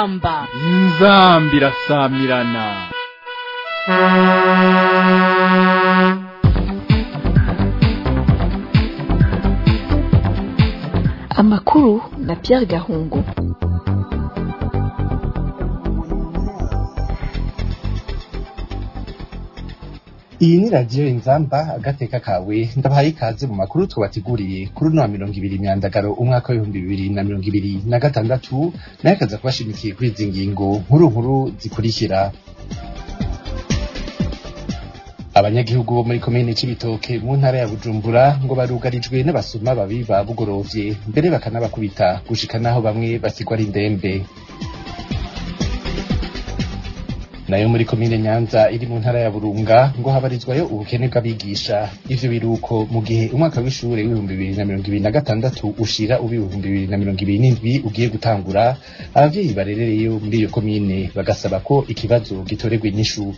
inzamba inzamba irasamirana amakuru na Pierre Gahungu iyi ni radiyo inzamba agateka kawe ndabahaye ikaze mu makuru twabateguriye kuri uno wa mirongo ibiri myandagaro umwaka w'ibihumbi bibiri na mirongo ibiri na gatandatu nayo akaza kubashimikiye kuri izi ngingo nkuru nkuru zikurikira abanyagihugu bo muri komine c'ibitoke mu ntara ya bujumbura ngo barugarijwe n'abasuma babiba bugorovye mbere bakanabakubita gushika naho bamwe basigwa ari indembe nayo muri komine nyanza iri mu ntara ya burunga ngo habarizwayo ubukene bw'abigisha ivyo biruko mu gihe umwaka w'ishure w'ibihumbi bibiri na mirongo ibiri na gatandatu ushira uw'ibihumbi bibiri na mirongo ibiri n'indwi ugiye gutangura abavyeyi barerereyo muri iyo komine bagasaba ko ikibazo gitorerwa inyishu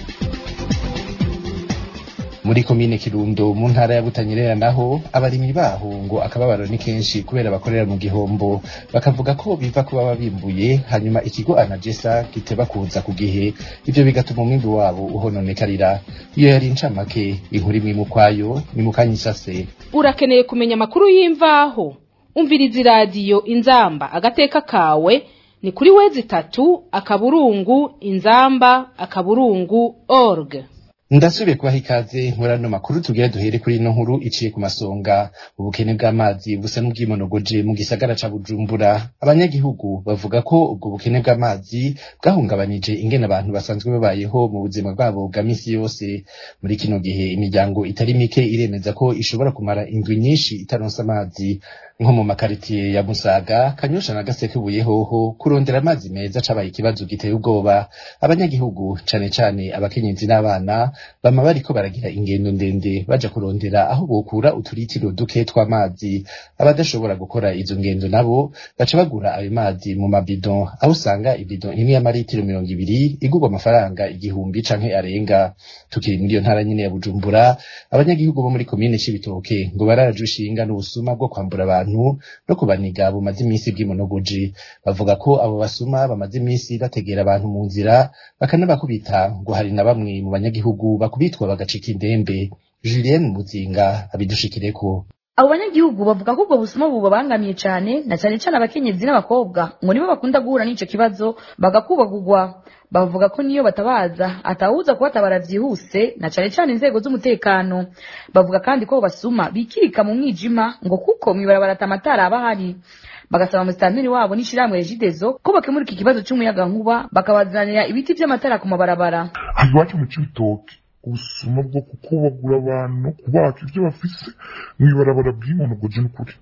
muri komine kirundo mu ntara ya butanyerera naho abarimyi baho ngo akababaro ni kenshi kubera bakorera mu gihombo bakavuga ko biva kuba babimbuye hanyuma ikigo anagesa giteba kuza ku gihe ivyo bigatuma umwimbi wabo uhononekarira iyo yari incamake inkuru imwe mu kwayo ni mu kanya isase urakeneye kumenya amakuru y'imvaho umviriza iradiyo inzamba agateka kawe ni kuri wezi itatu akaburungu inzamba akaburungu org ndasubiye kubaha ikaze muri ano makuru tugira duhere kuri ino nkuru iciye ku masonga ubukene bw'amazi busa n'ubwimonogoje mu gisagara ca bujumbura abanyagihugu bavuga ko ubwo bukene bw'amazi bwahungabanije ingene abantu basanzwe babayeho mu buzima bwabo bwa misi yose muri kino gihe imiryango itari mike iremeza ko ishobora kumara indwi nyinshi itaronse amazi nko mu makaritiye ya musaga kanyosha na gasekebuye hoho kurondera amazi meza cabaye ikibazo giteye ubwoba abanyagihugu cane cane abakenyezi n'abana bama bariko baragira ingendo ndende baja kurondera aho bokura uturitiro duke tw'amazi abadashobora gukora izo ngendo nabo baca bagura ayo mazi mu mabido aho usanga ibido imwe y'amaritiro mirongo ibiri igurwa amafaranga igihumbi canke arenga tukiri muri iyo ntara nyene ya bujumbura abanyagihugu bo muri komine c'ibitoke ngo bararaje ushinga n'ubusuma bwo kwambura abantu no kubaniga bumaze imisi bw'imonogoji bavuga ko abo basuma bamaze imisi bategera abantu mu nzira bakanabakubita ngo hari na bamwe mu banyagihugu bakubitwa bagacika indembe Julien Muzinga abidushikireko abo banyagihugu bavuga ko ubwo busuma bubabangamiye cyane na cyane cyane abakenyezi n'abakobwa ngo nibo bakunda guhura n'ico kibazo bagakubagurwa bavuga ko niyo batabaza atawuza kubatabara vyihuse na cyane cyane inzego z'umutekano bavuga kandi ko basuma bikirika mu mwijima ngo kuko mwibarabara atamatara aba ahari bagasaba musitanteri wabo n'ishirahamwe regidezo ko bakemura iki kibazo c'umuyagankuba bakabazanira ibiti vy'amatara ku mabarabara iwacu mu cibitoke ubusuma bwo kukubagura abantu no kubaka ivyo bafise mwibarabara bw'imonogoje n'ukuri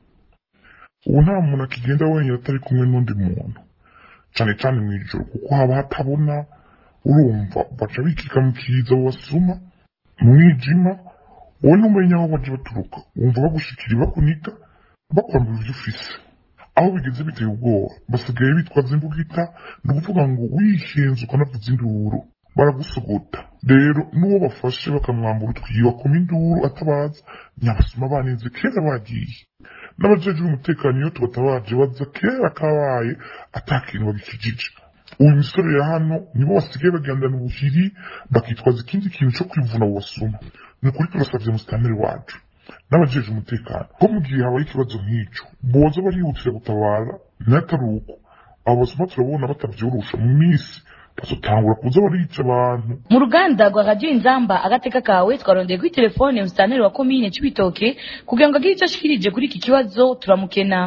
ubu nta muntu akigenda wenyine atari kumwe n'undi muntu cane cane mw'ijoro kuko haba hatabona urumva baca bikika mu kiza basuma mu mwijima wowe ntumenya aho baje baturuka wumva bagushikira bakuniga bakwambura ivyo ufise aho bigeze biteye ubwoba basigaye bitwaza imbugita ni ukuvuga ngo wihenze ukanavuza induru baragusogota rero n'uwo bafashe bakamwambura utwiba kuma induru atabaza nyabasuma baninze kera bagiye n'abajejwe umutekano iyo tubatabaje baza kera kabaye atakintu babikijije uyu misore ya hano nibo basigaye bagendana ubuhiri bakitwaza ikindi kintu co kwivuna abo basuma ni ukuri turasavye musitanteri wacu n'abajeje umutekano ko mu gihe habaye ikibazo nk'ico boza barihutira gutabara n'atari uko abo basuma turabona batavyorosha mu misi bazotangura kuza barica abantu mu ruganda rwa radiyo inzamba agateka kawe twarondeye kuri telefone musitanteri wa komine c'ibitoke kugira ngo agire ico ashikirije kuri iki kibazo turamukena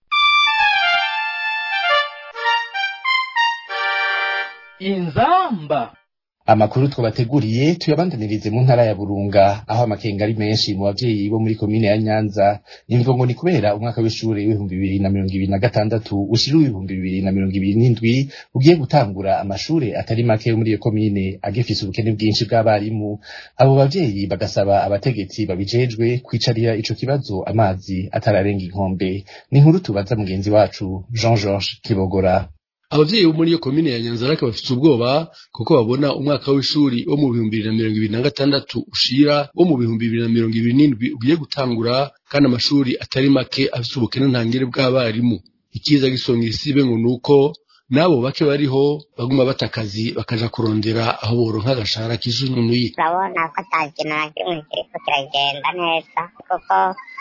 inzamba amakuru twabateguriye tuyabandanirize mu ntara ya burunga aho amakenga ari menshi mu bavyeyi bo muri komine ya nyanza imvo ngo ni kubera umwaka w'ishure w'ibihumbi bibiri na mirongo ibiri na gatandatu ushira w'ibihumbi bibiri na mirongo ibiri n'indwi ugiye gutangura amashure atari make yo muri iyo komine agifise ubukene bwinshi bw'abarimu abo bavyeyi bagasaba abategetsi babijejwe kwicarira ico kibazo amazi atararenga inkombe ni inkuru tubaza mugenzi wacu jean georges kibogora abavyeyi bo muri iyo komine ya nyanzarake bafite ubwoba kuko babona umwaka w'ishuri wo mu bihumbi bibiri na mirongo ibiri na gatandatu ushira wo mu bihumbi bibiri na mirongo ibiri n'indwi ugiye gutangura kandi amashuri atari make afite ubukene ntangere bw'abarimu ikiza gisonga isibe ngo nuko n'abo bake bariho baguma bata akazi bakaja kurondera aho boronka agashahara k'izununuye urabona ko ata kintu na kimwe kiriko kiragenda neza kuko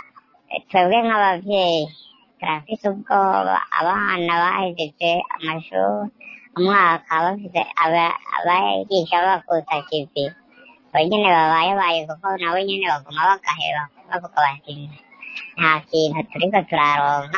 twebwe nk'abavyeyi turafise ubwoba abana bahejeje amashuri umwaka bafise aba- abayigisha bakuta kivi bo nyene babayebaye kuko nabo nyene baguma bagaheba bavuga bati nta kintu turiko turaronka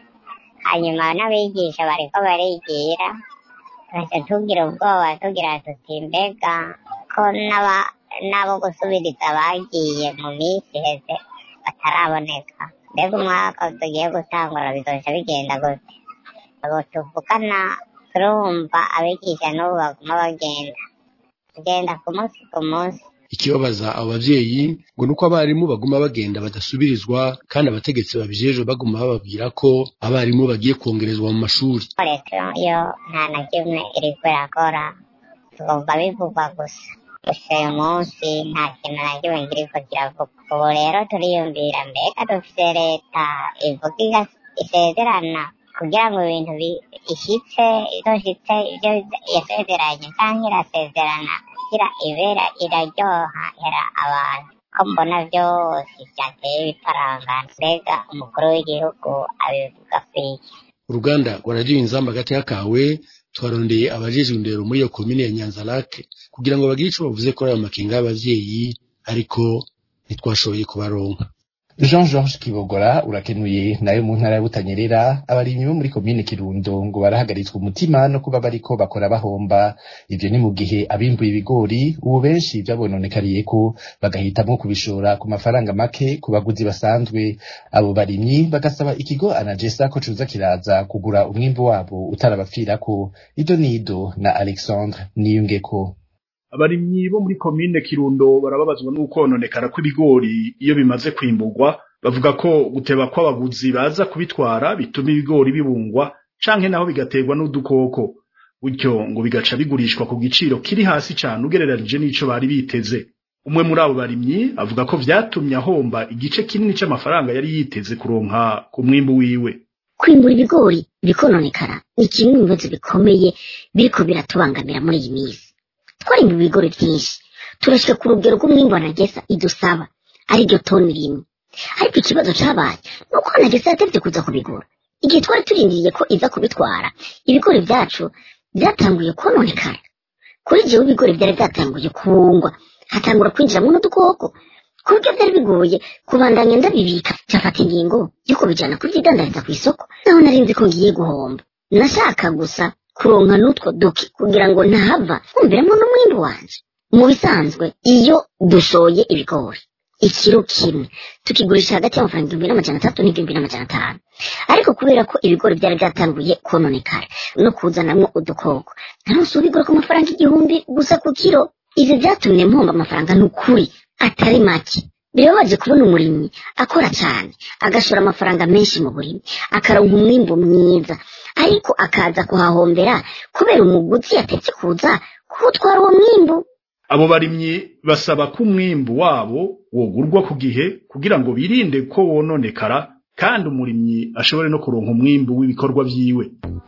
hanyuma n'abigisha bariko barigira tugaca tugira ubwoba tugira tuti mbega ko n'aba- n'abo gusubiriza bagiye mu minsi iheze bataraboneka mbega umwaka tugiye gutangura bizoca bigenda gute abo tuvugana turumva abigisha n'ubu baguma bagenda tugenda ku munsi ku munsi ikibabaza abo bavyeyi ngo nuko abarimu baguma bagenda badasubirizwa kandi abategetsi babijejwe baguma bababwira ko abarimu bagiye kongerezwa mu mashuri leta yo nta na kimwe iriko irakora tugomba bivugwa gusa gusa uyu munsi nta kintu na kimwe kiriko kiravuga ubu rero turiyumvira mbega dufise leta ivuga igas- isezerana kugira ngo ibintu bi- ishitse izoshitse ivyo yasezeranye canke irasezerana kugira ibera iraryoha hera abantu ko mbona vyose vyateye biparangana mbega umukuru w'igihugu abivuga kwiki uruganda rwa radiyo inzamba hagati y'akawe twarondeye abajejwe indero muri iyo komine ya nyanzarake kugira ngo bagire ico bavuze kuri ayo makenga y'abavyeyi ariko ntitwashoboye kubaronka Jean Georges Kibogora urakenuye nayo mu ntara ya Butanyerera abarimyi bo muri komine Kirundo ngo barahagaritswe umutima no kuba bariko bakora bahomba ivyo ni mu gihe abimbuye ibigori ubu benshi vyabononekariye ko bagahitamo kubishora ku mafaranga make ku baguzi basanzwe abo barimyi bagasaba ikigo Anagesa ko cuza kiraza kugura umwimbu wabo utarabapfirako ido nido na Alexandre Niyungeko abarimyi bo muri komine kirundo barababazwa n'ukononekara kw'ibigori iyo bimaze kwimburwa bavuga ko guteba kw'abaguzi baza kubitwara bituma ibigori bibungwa canke naho bigaterwa n'udukoko gutyo ngo bigaca bigurishwa ku giciro kiri hasi cane ugereranije n'ico bari biteze umwe muri abo barimyi avuga ko vyatumye ahomba igice kinini c'amafaranga yari yiteze kuronka ku mwimbu wiwe kwimbura ibigori bikononekara ni kimwe mu bibazo bikomeye biriko biratubangamira muri iyi minsi twarimba ibigori vyinshi turashika ku rugero rw'umwimbu anagesa idusaba ariryo toni rimwe ariko ikibazo cabaye ni uko anagesa yatevye kuza kubigura igihe twari turindiriye ko iza kubitwara ibigori vyacu vyatanguye kononekara kuri jewe ibigori vyari vyatanguye kubungwa hatangura kwinjiramwo n'udukoko ku buryo vyari bigoye kubandanya ndabibika cafata ingingo yo kubijana kuvyidandariza kw'isoko naho nari nzi ko ngiye guhomba nashaka gusa kuronka n'utwo duki kugira ngo ntahava kumviramo n'umwimbu wanje mu bisanzwe iyo dushoye ibigori ikiro kimwe tukigurisha hagati y'amafaranga igihumbi n'amajana atatu n'igihumbi n'amajana atanu ariko kubera ko ibigori vyari vyatanguye kononekara no kuzanamwo udukoko naronse ubigura ku mafaranga igihumbi gusa ku kiro ivyo vyatumye mpomba amafaranga n'ukuri atari make birababaje kubona umurimyi akora cyane agashora amafaranga menshi mu burimyi akaronka umwimbu mwiza ariko akaza kuhahombera kubera umuguzi yatetse kuza kuwutwara uwo mwimbu abo barimyi basaba ko umwimbu wabo wogurwa ku gihe kugira ngo birinde ko wononekara kandi umurimyi ashobore no kuronka umwimbu w'ibikorwa vyiwe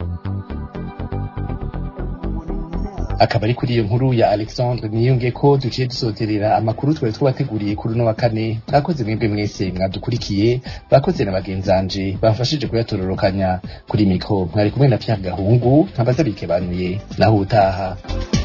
akaba ari kuri iyo nkuru ya Alexandre niyunge ko duciye dusozerera amakuru twari twabateguriye kuri uno wa kane mwakoze mwebwe mwese mwadukurikiye bakoze na bagenzanje bafashije kuyatororokanya kuri mikro mwari kumwe na Pierre Gahungu nkabazabike banuye naho utaha